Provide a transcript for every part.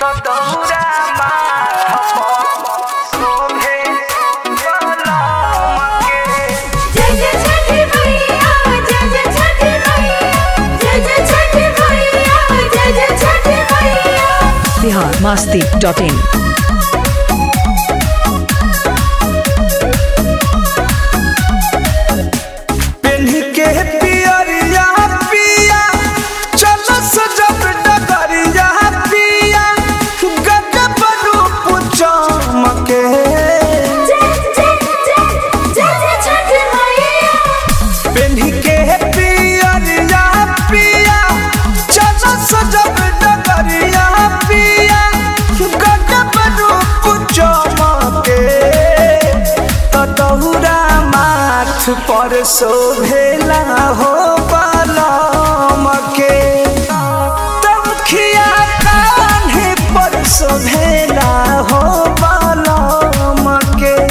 दौरा माथ शोभे कलमके जय जय छठी मैया जय जय छठी मैया जय जय छठी मैया जय जय छठी मैया बिहार मस्ती डॉट इन पेन्ह के पियरिया पिया चल सजब डगरिया पिया गजब रूप चमके जय जय जय जय जय छठी मैया पेन्ह के पियरिया पिया चल सजब डगरिया पिया गजब रूप चमके त दौरा माथ पर शोभेला हो पलमके तमखिया कान्हे पर शोभेला हो पलमके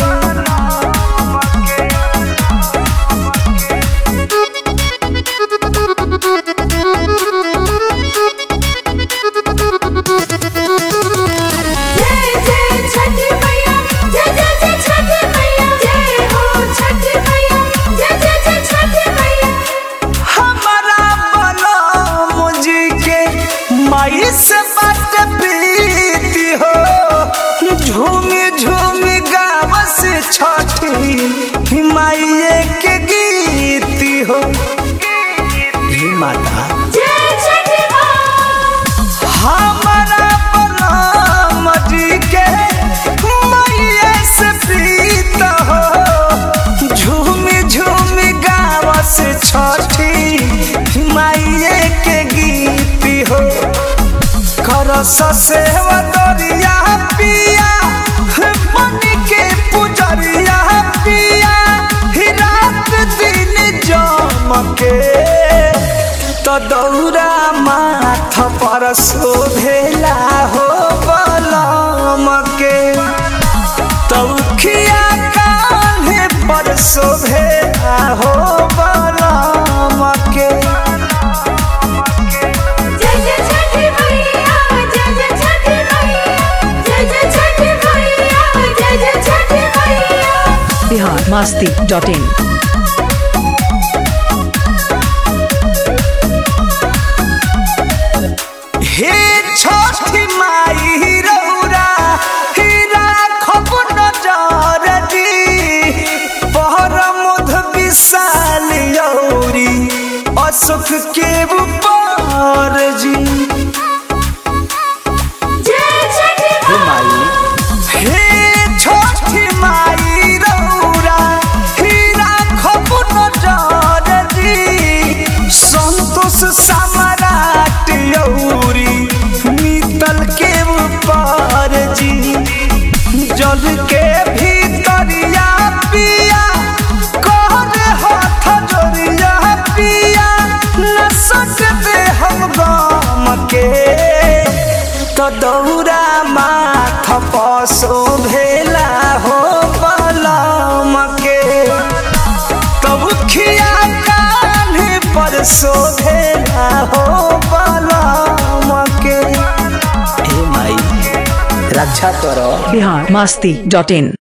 जय जय छठी मैया जय जय जय छठी मैया जय हो छठी मैया जय जय जय छठी मैया हमारा बलम जी के माई से बात प्रीति हो झूमी झूमी गाव से छठी माइये के गीती हो हे माता जय छठी माँ हमारा बलम जी के माइये से प्रीत हो झूमी झूमी गाव से छठी माइये के गीती हो करस सेवा दरिया पिया बनी के पुजरिया पिया ही रात दिन जमके तो दौरा माथ पर शोभेला हो बलमके तौखिया कान्हे पर शोभेला हो बलमके जय जय छठी मैया जय जय छठी मैया जय जय छठी मैया जय जय छठी मैया बिहार मस्ती डॉट इन हे छठी माई रौरा हीरा खब नजर दी पहर मध विशाल यौरी अशोक के ऊपर जी जय छठी माँ हे छठी माई रौरा हीरा खब नजर दी संतोष सम्राट यौरी नीतल के ऊपर जी जल के भीतरिया पिया कर हाथ जोड़िया पिया न सकते हम गम के तो दौरा माथ पसो भेला हो बलम के तब खिया कान्हे पर शोभेला हो बलम के हे माई रक्षा करो बिहार मस्ती डॉट इन